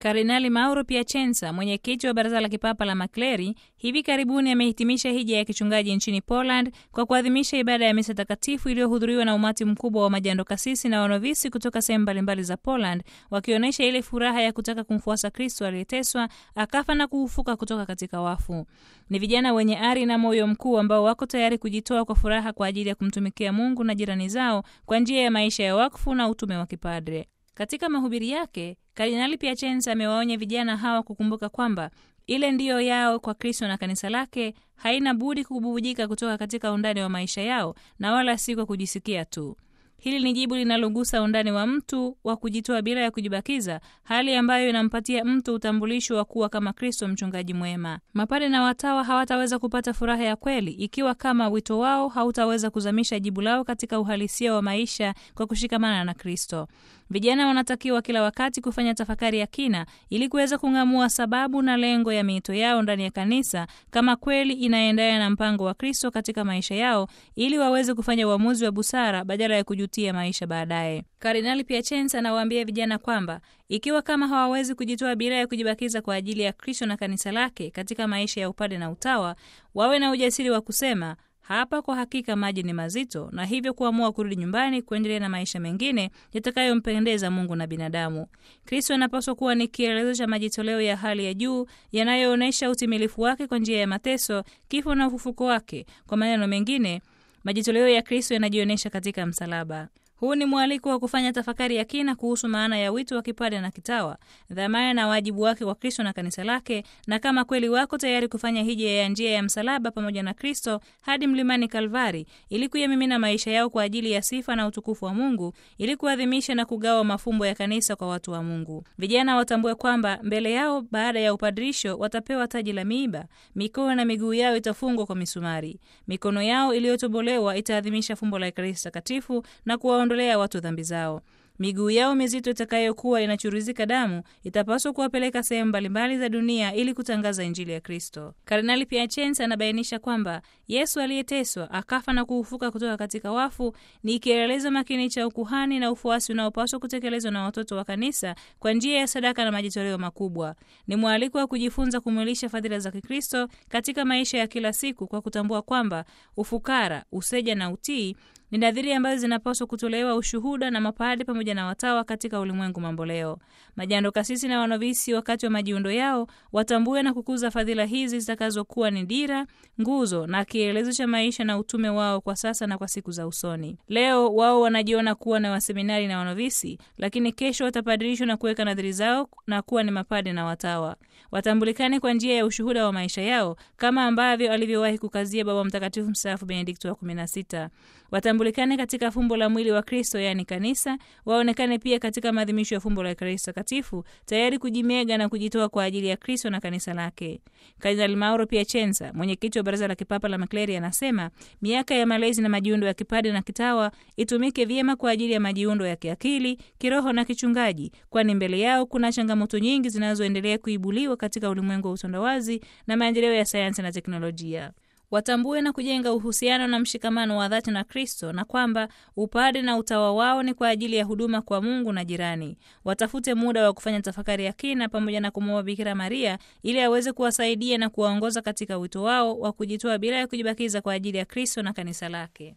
Kardinali Mauro Piacenza, mwenyekiti wa baraza la kipapa la makleri, hivi karibuni amehitimisha hija ya kichungaji nchini Poland kwa kuadhimisha ibada ya misa takatifu iliyohudhuriwa na umati mkubwa wa majando kasisi na wanovisi kutoka sehemu mbalimbali za Poland, wakionyesha ile furaha ya kutaka kumfuasa Kristo aliyeteswa, akafa na kufufuka kutoka katika wafu. Ni vijana wenye ari na moyo mkuu ambao wako tayari kujitoa kwa furaha kwa ajili ya kumtumikia Mungu na jirani zao kwa njia ya maisha ya wakfu na utume wa kipadre. Katika mahubiri yake Kardinali Piacenza amewaonya vijana hawa kukumbuka kwamba ile ndiyo yao kwa Kristo na kanisa lake haina budi kububujika kutoka katika undani wa maisha yao na wala si kwa kujisikia tu. Hili ni jibu linalogusa undani wa mtu wa kujitoa bila ya kujibakiza, hali ambayo inampatia mtu utambulisho wa kuwa kama Kristo mchungaji mwema. Mapade na watawa hawataweza kupata furaha ya kweli ikiwa kama wito wao hautaweza kuzamisha jibu lao katika uhalisia wa maisha kwa kushikamana na Kristo. Vijana wanatakiwa kila wakati kufanya tafakari ya kina ili kuweza kung'amua sababu na lengo ya miito yao ndani ya kanisa, kama kweli inaendana na mpango wa Kristo katika maisha yao, ili waweze kufanya uamuzi wa busara badala ya kujutia maisha baadaye. Kardinali Piacenza anawaambia vijana kwamba ikiwa kama hawawezi kujitoa bila ya kujibakiza kwa ajili ya Kristo na kanisa lake katika maisha ya upade na utawa, wawe na ujasiri wa kusema hapa kwa hakika maji ni mazito, na hivyo kuamua kurudi nyumbani kuendelea na maisha mengine yatakayompendeza Mungu na binadamu. Kristo anapaswa kuwa ni kielelezo cha majitoleo ya hali ya juu yanayoonyesha utimilifu wake kwa njia ya mateso, kifo na ufufuko wake. Kwa maneno mengine, majitoleo ya Kristo yanajionyesha katika msalaba. Huu ni mwaliko wa kufanya tafakari ya kina kuhusu maana ya wito wa kipade na kitawa, dhamana na wajibu wake kwa Kristo na kanisa lake, na kama kweli wako tayari kufanya hija ya njia ya msalaba pamoja na Kristo hadi mlimani Kalvari, ili kuyamimina maisha yao kwa ajili ya sifa na utukufu wa Mungu, ili kuadhimisha na kugawa mafumbo ya kanisa kwa watu wa Mungu. Vijana watambue kwamba mbele yao baada ya upadrisho watapewa taji la miiba, mikono na miguu yao itafungwa kwa misumari, mikono yao iliyotobolewa itaadhimisha fumbo la Ekaristi Takatifu na kuwa ondolea watu dhambi zao. Miguu yao mizito itakayokuwa inachuruzika damu itapaswa kuwapeleka sehemu mbalimbali za dunia ili kutangaza injili ya Kristo. Kardinali Piacenza anabainisha kwamba Yesu aliyeteswa akafa na kufufuka kutoka katika wafu ni kielelezo makini cha ukuhani na ufuasi unaopaswa kutekelezwa na watoto wa kanisa kwa njia ya sadaka na majitoleo makubwa. Ni mwaliko wa kujifunza kumwilisha fadhila za Kikristo katika maisha ya kila siku kwa kutambua kwamba ufukara, useja na utii ni nadhiri ambazo zinapaswa kutolewa ushuhuda na mapade pamoja na watawa katika ulimwengu mamboleo. Majando kasisi na wanovisi wakati wa majiundo yao watambue na kukuza fadhila hizi zitakazokuwa ni dira, nguzo na kielezo cha maisha na utume wao kwa sasa na kwa siku za usoni. Leo wao wanajiona kuwa na waseminari na wanovisi, lakini kesho watapadirishwa na kuweka nadhiri zao na kuwa ni mapade na watawa. Watambulikane kwa njia ya ushuhuda wa maisha yao kama ambavyo alivyowahi kukazia Baba Mtakatifu mstaafu Benedikto wa 16. Watambulikane katika fumbo la mwili wa Kristo, yaani kanisa. Waonekane pia katika maadhimisho ya fumbo la Ekaristi Takatifu, tayari kujimega na kujitoa kwa ajili ya Kristo na kanisa lake. Kardinali Mauro Piacenza, mwenyekiti wa Baraza la Kipapa la Makleri, anasema miaka ya malezi na majiundo ya kipade na kitawa itumike vyema kwa ajili ya majiundo ya kiakili, kiroho na kichungaji, kwani mbele yao kuna changamoto nyingi zinazoendelea kuibuliwa katika ulimwengu wa utandawazi na maendeleo ya sayansi na teknolojia. Watambue na kujenga uhusiano na mshikamano wa dhati na Kristo na kwamba upade na utawa wao ni kwa ajili ya huduma kwa Mungu na jirani. Watafute muda wa kufanya tafakari ya kina pamoja na kumwomba Bikira Maria ili aweze kuwasaidia na kuwaongoza katika wito wao wa kujitoa bila ya kujibakiza kwa ajili ya Kristo na kanisa lake.